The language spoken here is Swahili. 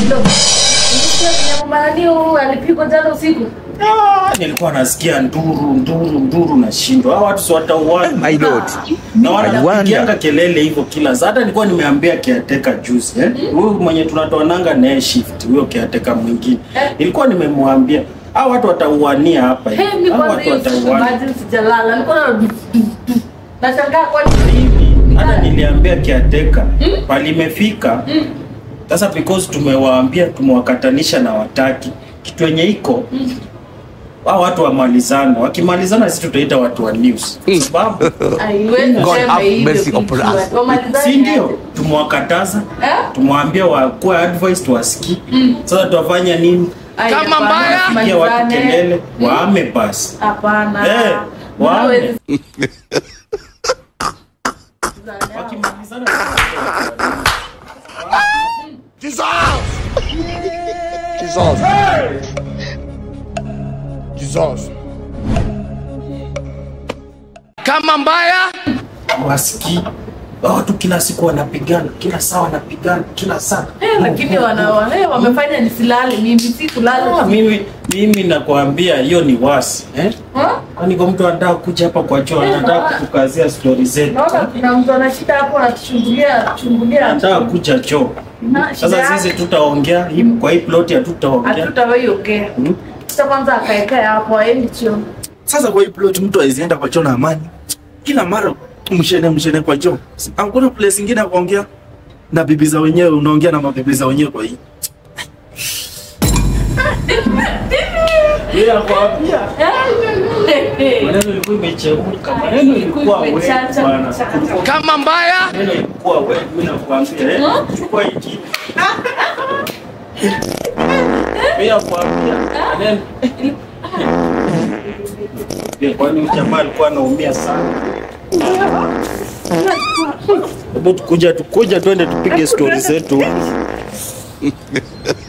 Ndio. Nilisikia kwenye mama nani huyu alipigwa jana usiku. Ah, nilikuwa nasikia nduru nduru nduru na shindo hawa watu si watauana My lord. na wonder. wanapigianga kelele hivyo kila saa. Hata nilikuwa nimeambia kiateka juzi eh? huyu mwenye tunatoananga naye shift, huyo kiateka mwingine Eh. nilikuwa nimemwambia hawa watu watauania hapa hivi. Hey, mimi Hawa kwanza watu hiyo siku watauania imagine sijalala. Nilikuwa na nashangaa kwa hivi. Hata niliambia kiateka pali imefika sasa, because tumewaambia tumewakatanisha na wataki kitu yenye iko hao watu wamalizane, wakimalizana sisi tutaita watu wa news Mm. sababu Haiwezi God sema have hivyo mercy kitu. upon us. Wamalizane si ndio? aje? Tumewakataza, Eh? tumwambia wakuwe advice tuwasikii. Sasa tutafanya nini? Ai, Kama hapana, mbaya. Pigia watu wamalizane. kelele, waame basi. Hapana. Eh, wame. Hawezi- Wakimalizana Jesus. Jesus. Kama mbaya wasikii. Watu kila siku wanapigana, kila saa wanapigana, kila saa. Eh, lakini wana eh, wamefanya nisilale mimi si Ah, kulala. mimi mimi nakwambia hiyo ni wasi eh? Ha? Kwani kwa mtu anataka kuja hapa kwa choo, Eh, anataka na- kutukazia stori zetu, Naona kuna mtu ana shida hapo anatuchungulia chungulia. anataka kuja choo. Na shida Sasa yake. sisi tutaongea hii kwa hii ploti, hatutaongea Hatutawahi ongea. Hmm? Sasa kwanza akaekea hapo aendi choo. Sasa kwa hii plot mtu aizienda kwa choo na amani, kila mara mshene mshene kwa choo. Hakuna place ingine ya kuongea na bibi za wenyewe, unaongea na mabibi za wenyewe kwa hii. Yeye akwambia Eh, maneno ilikuwa imechemka, maneno ilikuwa wewe Imechacha, bwana. imechacha. kama mbaya Maneno ilikuwa wewe, mimi nakwambia eh, chukua hii kitu. Mimi nakwambia maneno Eh, kwani huyu jamaa alikuwa anaumia sana. Hebu tukuja tukuja twende tupige stori zetu.